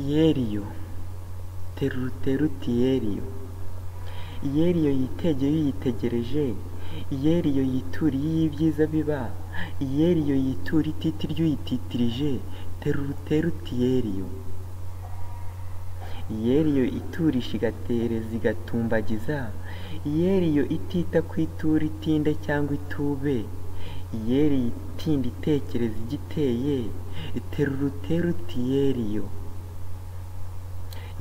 iyeriyo teruteruti yeriyo iyeriyo yitegeye uyitegereje iyeriyo yituriye y'ibyiza biba iyeriyo yitura ititi ry'uyititirije teruteruti yeriyo iyeriyo iturisha igatereza igatumbagiza iyeriyo itita ku itura itinde cyangwa itube iyeri itinda itekereza igiteye teruteruti yeriyo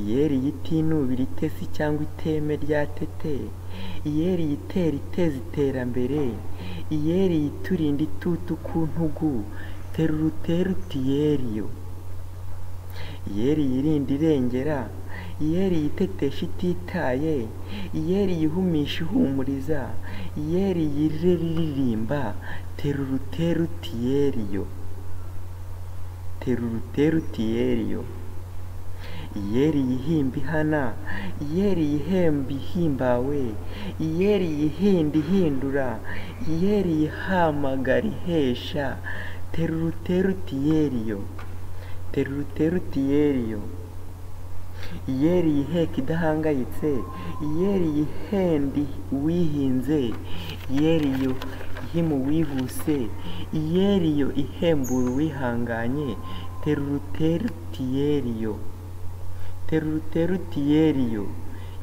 iyeri yitinubira itesi cyangwa iteme rya tete iyeri yitera iteza iterambere iyeri yiturinda itutu ku ntugu teruteruti yeriyo iyeri yirinda irengera iyeri yitetesha ititaye iyeri yihumisha ihumuriza iyeri yirira iririmba teruteruti yeriyo teruteruti yeriyo iyeri yihimba ihana iyeri yihemba ihimbawe iyeri yihinda ihindura iyeri yihamagara ihesha teruteruti yeriyo teruteruti yeriyo iyeri yiheka idahangayitse iyeri yihenda uwihinze iyeriyo ihimu uwihuse iyeriyo ihembura uwihanganye teruteruti yeriyo teruteruti yeriyo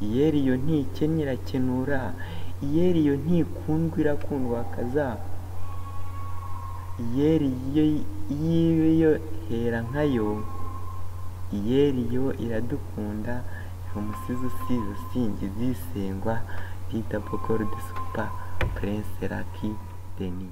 iyeriyo ntikennye irakenura iyeriyo ntikundwa irakundwakaza iyeriyo yiyo hera nkayo iyeriyo iradukunda umusizi usize usingiza isengwa rita pokorudi supa prince raki deni